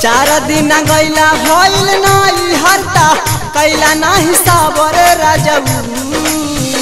चार दिन गैला भइल नाई हरता कैला नाही साबर राजऊ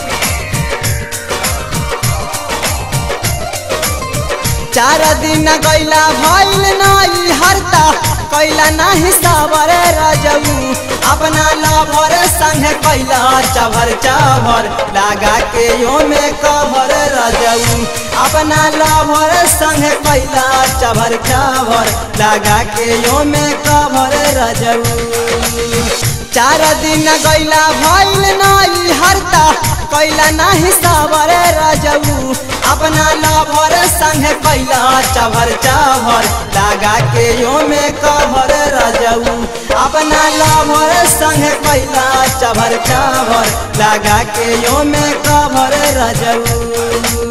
चार दिन गैला भइल नाई हरता कैला नाही साबर राजऊ अपना लभर संग कैला चभर चभर लगा के यो में कभर राजऊ अपना लभर संग कैला चभर चभर लगा के यो में कभर राजऊ चार दिन गैला भइल नाई हरता कैला नाही साबर राजऊ अपना लभर संग कैला चभर चभर लगा के यो में कभर राजऊ अपना लभर संग कैला चभर चभर लगा के यो में कभर राजऊ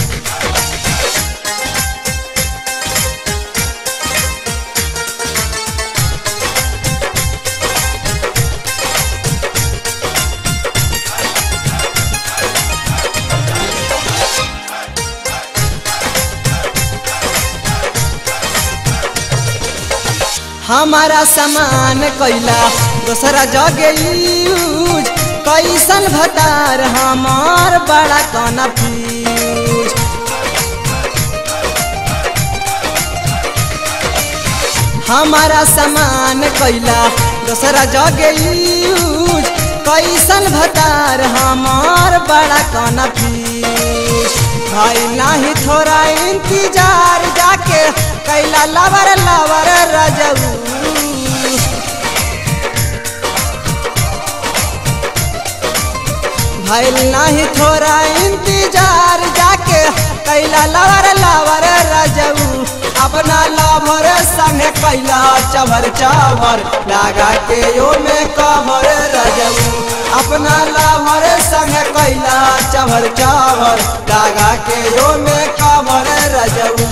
हमारा सामान कैला दोसरा जगे यूज कैसन भतार हमार बड़ा कना फ्यूज हमारा सामान कैला दोसरा जगे यूज कैसन भतार हमार बड़ा कना फ्यूज भाई नाही थोड़ा इंतजार जाके कैला लवर लवर रजऊ भैल नहीं थोड़ा इंतजार जाके कैला लवर लवर रजऊ अपना लभर संग कैला चभर चभर लगा के यो में कभर रजऊ अपना लभर संग कैला चभर चभर लगा के यो में कभर रजऊ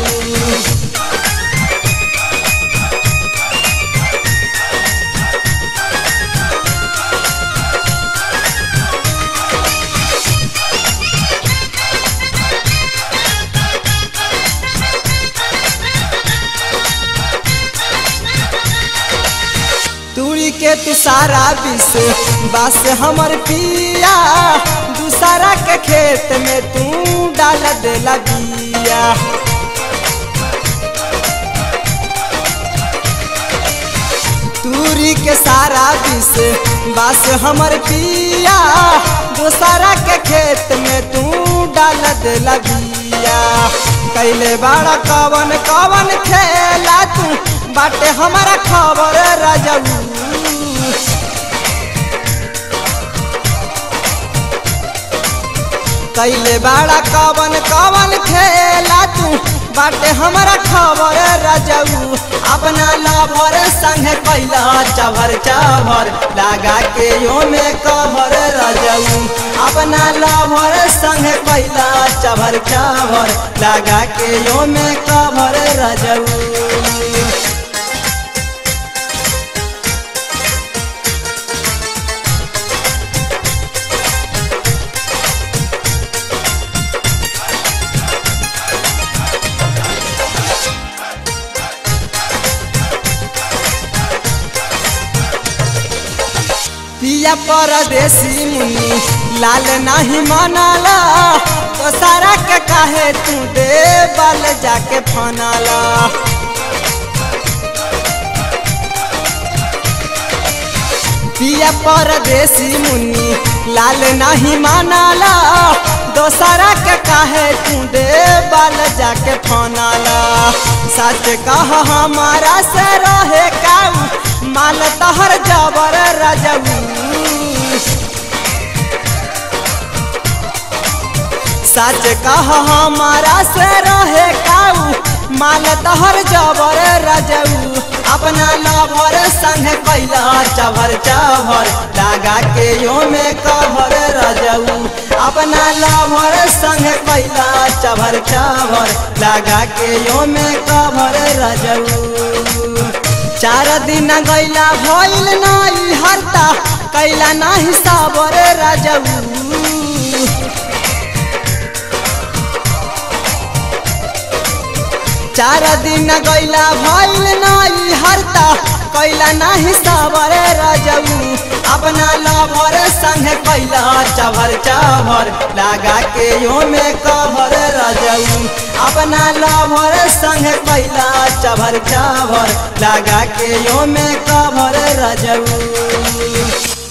तुड़ी के तू सारा विष बस हमर पिया दूसरा के खेत में तू डाल देला बिया तुरी के सारा विष बस हमर पिया दूसरा के खेत में तू डाल देला बिया कैले बड़ा कवन कवन खेला तू बाटे हमारा खबर राजऊ कैले बड़ा कवन कवन खेला तू बाटे हमारा खबर राजऊ अपना लभर संग कैला चभर चभर लगा के यो में कभर राजऊ अपना लभर संग कैला चभर चभर लगा के यो में कभर राजऊ पिया परदेसी मुनि लाल नहीं मनाला तो सारा के काहे तू दे बाल जाके फनाला पिया परदेसी मुनि लाल नहीं मनाला दोसरा के काहे तू दे बाल जाके फनाला सच कह हमारा से रहे काऊ माल तहर जबर रजऊ सच कह हमारा से रहे काऊ माल तहर जबर रजऊ अपना लभर संग कैला चभर चभर लगा के यो में कभर रजऊ अपना लभर संग कैला चभर चभर लगा के यो में कभर रजऊ चार दिन गैला भइल नाई हरता कैला नाही साबर राजऊ चार दिन गैला भइल नाई कैला नाही सावर रजऊ अपना लभर संग कैला चभर चभर लगा के यो में कभर रजऊ अपना लभर संग कैला चभर चभर लगा के यो में कभर रजऊ